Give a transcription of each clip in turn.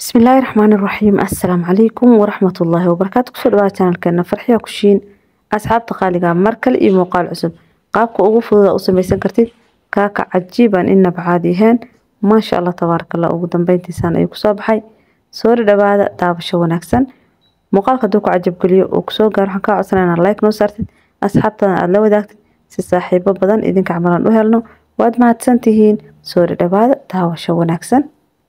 bismillaahi raxmaani raxiim assalaamu calaykum waraxmatullaahi wabarakaatu kusoo dhawaada janalkeena farxiya kushiin asxaabta qaaliga mar kale iyo muuqaal cusub qaabka ugu fududa u samaysan kartid kaaka cajiibaan inaba caadi ahayn maasha allah tabaaraka allah ugu dambeyntiisaan ayuu kusoo baxay soo dhawaada daabasho wanaagsan muuqaalka hadduu ku cajabgeliyo uu kusoo gaaro waxaan kaa codsanaa inaad like noo saartid asxaabtana aada la wadaagtid si saaxiibo badan idinka camalan u helno waad mahadsantihiin soo dhawaada daawasho wanaagsan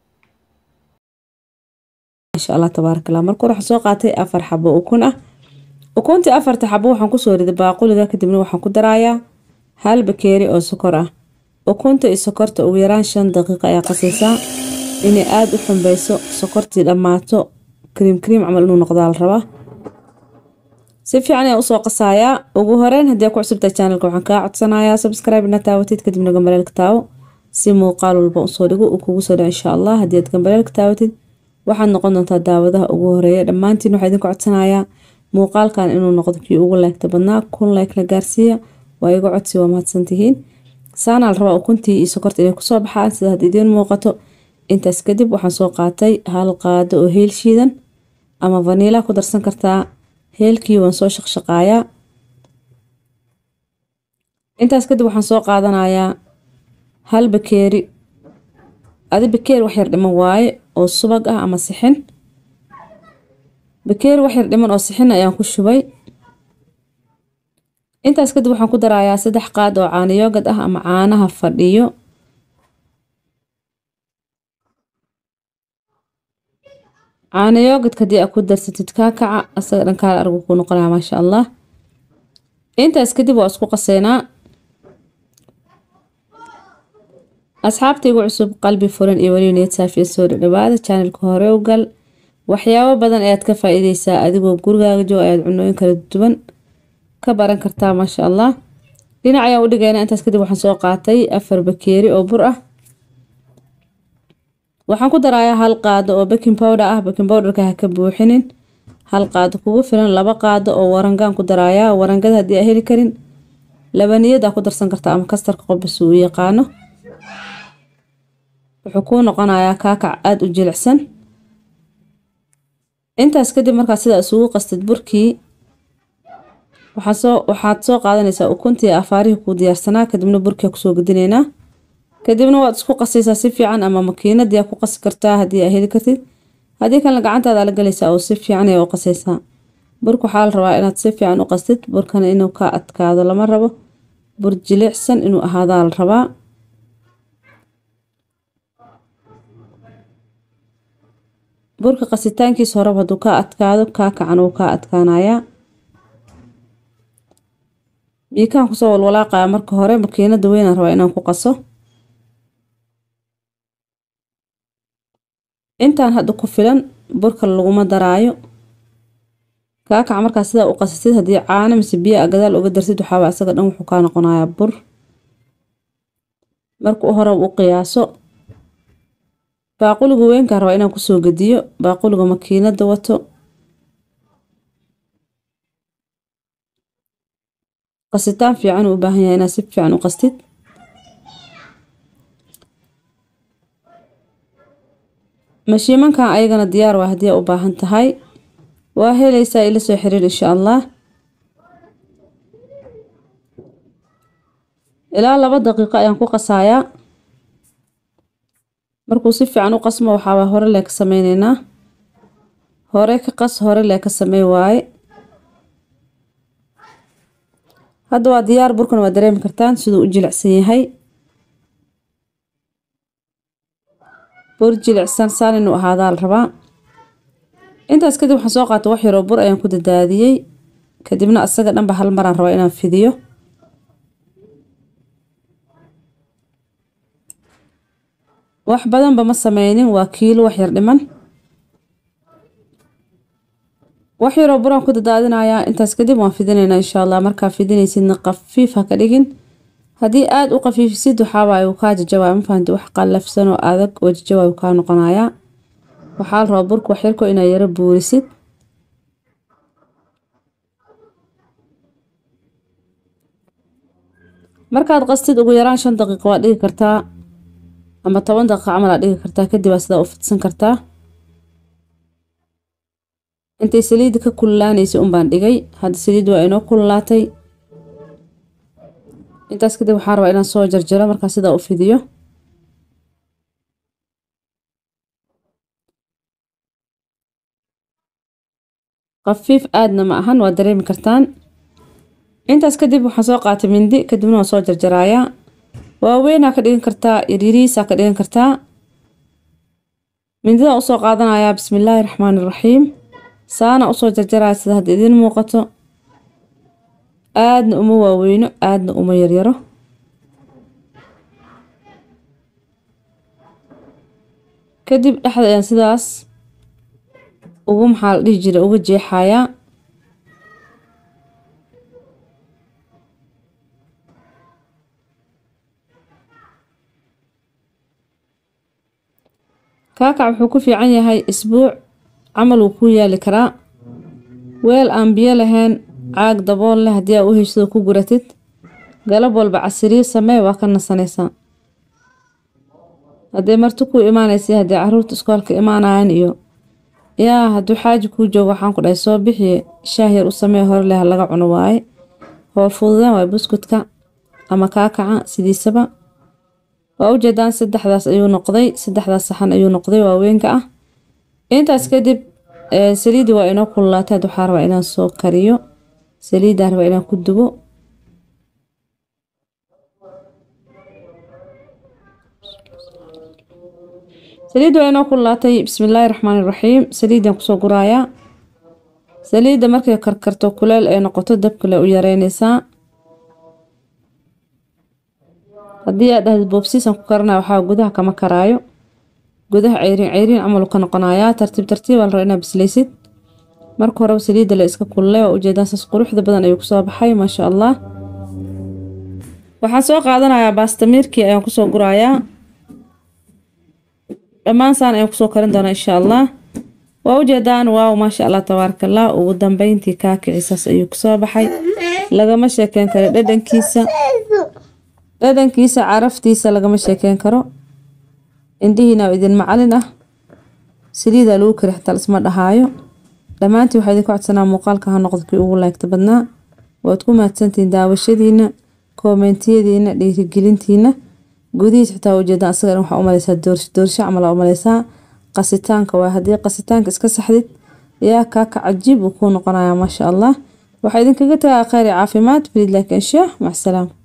maasha allah tabaaraka allah marka hore waxaan soo qaatay afar xabo ukun ah ukuntii afarta xabo waxaan kusoo riday baaquliga kadibna waxaan ku darayaa hal bakeeri oo sokor ah ukunta iyo sokorta ugu yaraan shan daqiiqa ayaa qasaysaa inay aada u xumbeyso sokortii dhammaato kariim kariim camal inuu noqdaa la rabaa si fiican ayaan usoo qasayaa ugu horeyn haddii ku cusubta channelka waxaan kaa codsanayaa subscribe ina taawatid kadibna gambaleelka taawo si muuqaal walba usoo dhigo uu kugu soo dhaco insha allah haddii aad gambaleelka taawatid waxaad noqon doontaa daawadaha ugu horeeya dhammaantiin waxaa idinku codsanayaa muuqaalkan inuu noqdo kii ugu leegta badnaa kun leeg la gaarsiiya waa iga codsi waa mahadsantihiin saanaa la rabaa ukuntii iyo sokorta inay kusoo baxaan sida had idiin muuqato intaas kadib waxaan soo qaatay hal qaado oo heel shiidan ama vaniila ku darsan kartaa heelkii waan soo shaqshaqaayaa intaas kadib waxaan soo qaadanayaa hal bakeeri adi bakeeri wax yar dhiman waaye oo subag ah ama sixin bakeeri wax yar dhiman oo sixin ayaan ku shubay intaas kadib waxaan ku darayaa saddex qaad oo caano yoogad ah ama caanaha fadhiyo caano yoogadka haddii aad ku darsatid kaa kaca asaga dhankaala argu ku noqonaya maasha allah intaas kadib waa isku qaseynaa asxaabtaygu cusub qalbi furan iyo weliba niyad saafiya soo dhadhawaada channelka hore u gal waxyaabo badan ayaad ka faa-iideysaa adigoo gurigaaga jooga ayaad cunooyin kala duwan ka baran kartaa maasha allah dhinac ayaan u dhigaynaa intaas kadib waxaan soo qaatay afar bakeeri oo bur ah waxaan ku darayaa hal qaado oo baking powder ah baking powderka ha ka buuxinin hal qaado kugu filan laba qaado oo warangaan ku darayaa warangada haddii aa heli karin labaniyad aa ku darsan kartaa ama kastarka qobas uu yaqaano wuxuu kuu noqonayaa kaakac aada u jilicsan intaas kadib markaa sidaa isugu qastid burkii waxaasoo waxaad soo qaadanaysaa ukuntii afaarihii kuu diyaarsanaa kadibna burkia kusoo gedineynaa kadibna waad isku qasaysaa si fiican ama makiinadii aa ku qasi kartaa haddii aa heli kartid haddii kalena gacantaada la galaysaa oo si fiican ayaa u qasaysaa burka waxaa la rabaa inaad si fiican u qastid burkana inuu ka adkaado lama rabo bur jilicsan inuu ahaadaa la rabaa burka qasitaankiisa horeba hadduu kaa adkaado kaa kacan uu kaa adkaanayaa biikaan kusoo walwalaaqaya marka hore makiinada weynaan rabaa inaan ku qaso intaan hadda ku filan burka laguma daraayo kaakaca markaa sidaa u qasatid haddii caano mise biyo a gadaal uga darsid waxaaba isaga dhan wuxuu kaa noqonayaa bur marka u horeba u qiyaaso baaquliga weynkaan rabaa inaan kusoo gediyo baaquliga makiinada wato qasitaan fiican uu u baahan yahay inaad si fiican u qastid mashiimankan ayagana diyaar waa haddii aa u baahan tahay waa helaysaa ila soo xiriir insha allah ilaa laba daqiiqo ayaan ku qasayaa markuu si fiican u qasmo waxaaba hore lee ka sameyneynaa hore ka qas hore lee ka samey waaye hadda waa diyaar burkan waa dareemi kartaan siduu u jilicsan yahay bur jilicsan saan inuu ahaadaa la rabaa intaas kadib waxaan soo qaatay wax yaroo bur ayaan ku dadaadiyey kadibna asaga dhanba hal maraan rabaa inaan fidiyo wax badanba ma sameynin waa kiilo wax yar dhiman wax yaroo buraan ku dadaadinayaa intaas kadib waan fidinaynaa insha allah markaa fidinaysidna qafiif ha ka dhigin haddii aada u qafiifisid waxaawaaye uu kaa jajawaaya ma fahanti wax qallafsan oo adag oo jajawaay uu kaa noqonayaa waxaa la rabaa burka waxyarko inaad yaro buurisid markaad qastid ugu yaraan shan daqiiqo waad dhigi kartaa ama toban daqiiqa camal aad dhigi kartaa kadib aa sidaa u fidsan kartaa intay saliidda ka kululaanaysay unbaan dhigay hadda saliid waa inoo kululaatay intaas kadib waxaan rabaa inaan soo jarjaro markaa sidaa u fidiyo khafiif aadna ma ahan waa dareemi kartaan intaas kadib waxaan soo qaatay mindi kadibna waan soo jarjarayaa waaweynaa ka dhigan kartaa yaryariisaa ka dhigan kartaa mindidaan usoo qaadanayaa bismillaahi raxmaani raxiim saana usoo jarjaraya sida hadda idiin muuqato aadna uma waaweyno aadna uma yaryaro kadib dhexda ayaan sidaas ugu maxaa la dhihi jira uga jeexayaa kaakac wuxuu ku fiican yahay isbuuc camal wuu kuu yaali karaa weel aan biyo lahayn caag dabool leh haddii aa u heshado ku guratid galab walba casiriir samee waa ka nasanaysaa haddee marti kuu imaanaysa haddii caruurta iskoolka imaanayaan iyo yaa hadduu xaaji kuu joogo waxaan ku dhahay soo bixiye shaah yar u samee hore leh laga cuno waaye hool fududeen waay buskudka ama kaakaca sidiisaba waa ujeedaan saddexdaas ayuu noqday saddexdaas saxan ayuu noqday waaweynka ah intaas kadib saliidii waa inoo kululaatay had waxaa rabaa inaan soo kariyo saliiddaan rabaa inaan ku dubo saliidda waa inoo kululaatay bismillaahi raxmaani raxiim saliiddaan kusoo guraayaa saliidda markay karkarto kuleel ay noqoto dabkale u yareynaysaa haddii aad dhahdid boobsiisan ku karanaya waxaa gudaha kama karaayo gudaha ceyriin ceyriin camal ka noqonayaa tartiib tartiib aa la rabaa inaad bislaysid marka horeba saliidda la iska kululay waa ujeedaan saas quruxda badan ayuu kusoo baxay maasha allah waxaan soo qaadanayaa baastamiirkii ayaan kusoo gurayaa dhammaan saan ayaan kusoo karin doonaa insha allah waa ujeedaan waaw maasha allah tabaaraka allah ugu dambeyntii kaakicisaas ayuu kusoo baxay lagama sheekeyn karo dhadhankiisa dhadhankiisa caraftiisa lagama sheekeyn karo indhihiina oo idin macalin ah saliidaa lagu kari xataa isma dhahaayo dhammaantii waxaa idinku codsanaa muuqaalka ha noqdo kii ugu laagta badnaa waad ku mahadsantihiin daawashadiina koomentiyadiina dhiirigelintiina gudihiis xitaa ujeedaan asaga waxaa umaleysaa doorsho camal umaleysaa qasitaanka waa haddii qasitaanka iska saxdid yaa kaaka cajiib uu kuu noqonayaa maasha allah waxaa idinkaga tagaa kheyr iyo caafimaad fariid laakiin sheeh macsalaama